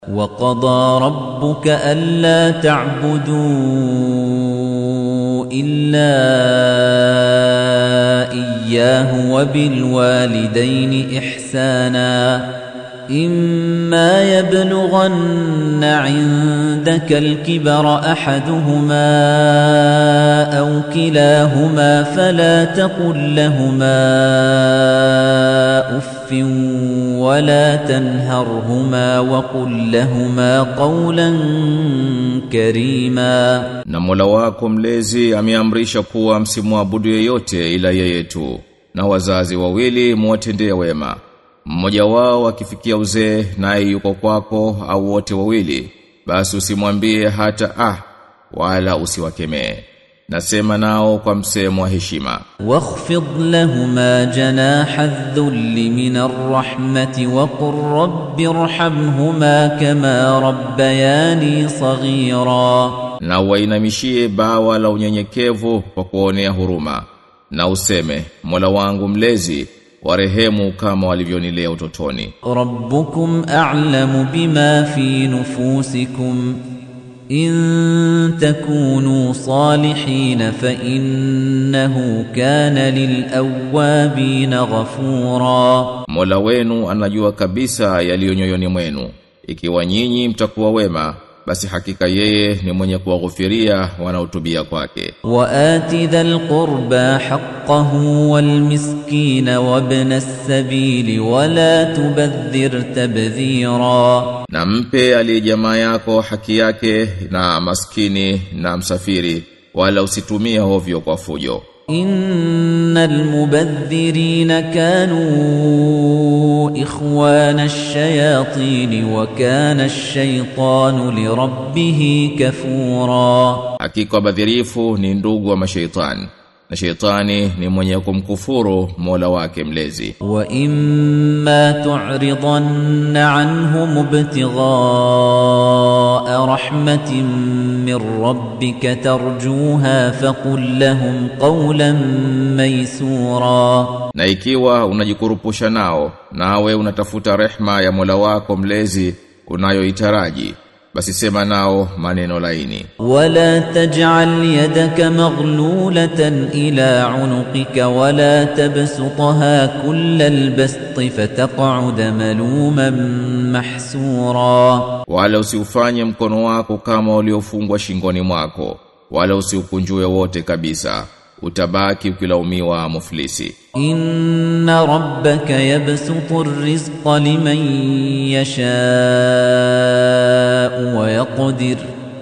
وقضى ربك ألا تعبدوا إلا إياه وبالوالدين إحسانا إما يبلغن عندك الكبر أحدهما أو كلاهما فلا تقل لهما أف ولا تنهرهما وقل لهما قولا كريما Na Mola wako mlezi ameamrisha kuwa msimwabudu yeyote ila yeye tu na wazazi wawili muwatendee wema mmoja wao akifikia uzee naye yuko kwako au wote wawili basi usimwambie hata ah wala usiwakemee nasema nao kwa msemo wa heshima واخفض لهما جناح الذل من الرحمة وقل رب ارحمهما كما ربياني صغيرا na wainamishie bawa la unyenyekevu kwa kuonea huruma na useme Mola wangu mlezi warehemu kama walivyonilea utotoni ربكم أعلم بما في نفوسكم إن تكونوا صالحين فإنه كان للأوابين غفورا Mola wenu anajua kabisa yaliyo nyoyoni mwenu ikiwa nyinyi mtakuwa wema basi hakika yeye ni mwenye kuwaghufiria wanaotubia kwake وآت ذا القربى حقه والمسكين وابن السبيل ولا تبذر تبذيرا na mpe aliye jamaa yako haki yake na maskini na msafiri wala usitumie hovyo kwa fujo إن المبذرين كانوا إخوان الشياطين وكان الشيطان لربه كفورا hakika wabadhirifu ni ndugu wa mashaitani na shaitani ni mwenye kumkufuru Mola wake mlezi وإما تعرضن عنهم ابتغاء رحمة من ربك ترجوها فقل لهم قولا ميسورا na ikiwa unajikurupusha nao nawe unatafuta rehma ya Mola wako mlezi unayoitaraji basi sema nao maneno laini ولا تجعل يدك مغلولة إلى عنقك ولا تبسطها كل البسط فتقعد ملوما محسورا wala usiufanye mkono wako kama uliofungwa shingoni mwako wala usiukunjue wote kabisa utabaki ukilaumiwa muflisi إن ربك يبسط الرزق لمن يشاء ويقدر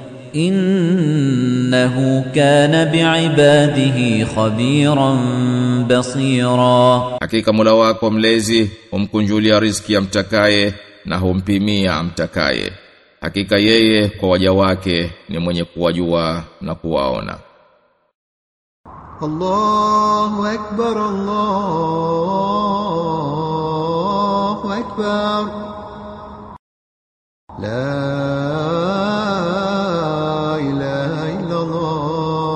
إنه كان بعباده خبيرا بصيرا hakika Mola wako mlezi humkunjulia riziki amtakaye na humpimia amtakaye hakika yeye kwa waja wake ni mwenye kuwajua na kuwaona الله أكبر الله أكبر لا إله إلا الله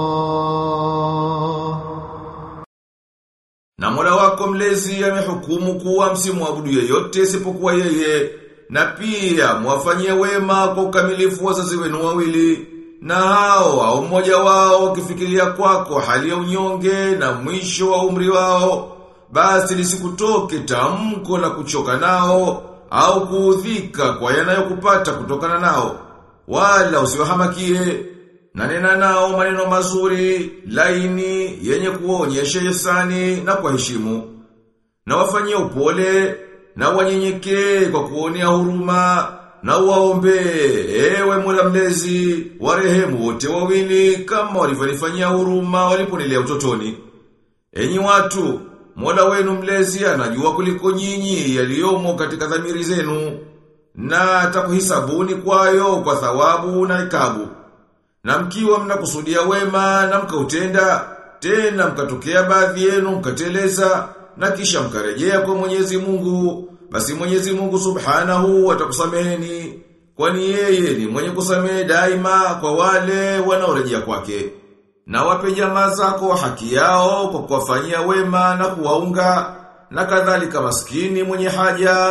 Na Mola wako mlezi amehukumu kuwa msimwabudu yeyote isipokuwa yeye na pia mwafanyie wema kwa ukamilifu wazazi wenu wawili na hao au mmoja wao ukifikiria kwako hali ya unyonge na mwisho wa umri wao basi lisikutoke tamko la kuchoka nao au kuudhika kwa yanayokupata kutokana nao wala usiwahamakie na nena nao maneno mazuri, laini, yenye kuonyesha yesani na kwa heshimu. Na wafanyie upole, na wanyenyekee kwa kuonea huruma, na waombe, ewe Mola mlezi, warehemu wote wawili kama walivyonifanyia huruma waliponilea utotoni. Enyi watu, Mola wenu mlezi anajua kuliko nyinyi yaliyomo katika dhamiri zenu, na atakuhisabuni kwayo kwa thawabu na ikabu. Na mkiwa mnakusudia wema na mkautenda, tena mkatokea baadhi yenu mkateleza na kisha mkarejea kwa Mwenyezi Mungu, basi Mwenyezi Mungu Subhanahu atakusameheni, kwani yeye ni mwenye kusamehe daima kwa wale wanaorejea kwake. Na wape jamaa zako haki yao kwa kuwafanyia wema na kuwaunga, na kadhalika maskini mwenye haja,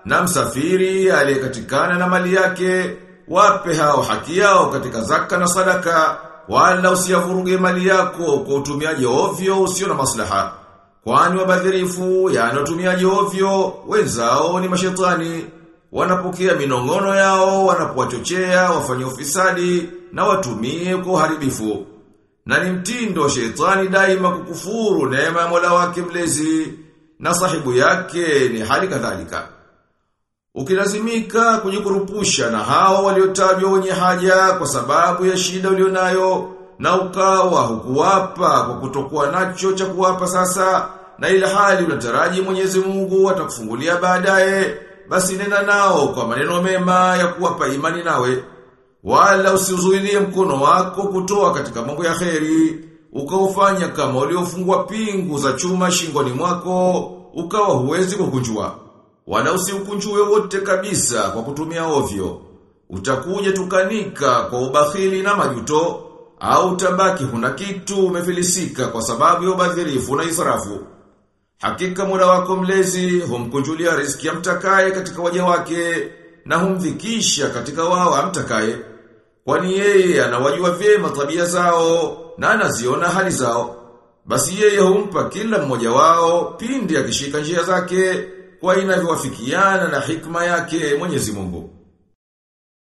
na msafiri aliyekatikana na mali yake wape hao haki yao katika zaka na sadaka wala usiyavuruge mali yako kwa utumiaji ovyo usio na maslaha kwani wabadhirifu yani watumiaji ovyo wenzao ni mashetani wanapokea minongono yao wanapowachochea wafanye ufisadi na watumie kwa uharibifu na ni mtindo wa shetani daima kukufuru neema ya Mola wake mlezi na sahibu yake ni hali kadhalika Ukilazimika kujikurupusha na hao waliotajwa wenye haja kwa sababu ya shida ulionayo na ukawa hukuwapa kwa kutokuwa nacho cha kuwapa sasa na ile hali unataraji Mwenyezi Mungu atakufungulia baadaye basi nena nao kwa maneno mema ya kuwapa imani nawe wala usiuzuilie mkono wako kutoa katika mambo ya kheri ukaufanya kama uliofungwa pingu za chuma shingoni mwako ukawa huwezi kukunjua wala usiukunjue wote kabisa kwa kutumia ovyo. Utakuja tukanika kwa ubakhili na majuto, au utabaki huna kitu umefilisika kwa sababu ya ubadhirifu na israfu. Hakika Mola wako mlezi humkunjulia riziki amtakaye katika waja wake na humdhikisha katika wao amtakaye. Kwani yeye anawajua vyema tabia zao na anaziona hali zao. Basi yeye humpa kila mmoja wao pindi akishika njia zake kwa inavyowafikiana na hikma yake Mwenyezi Mungu.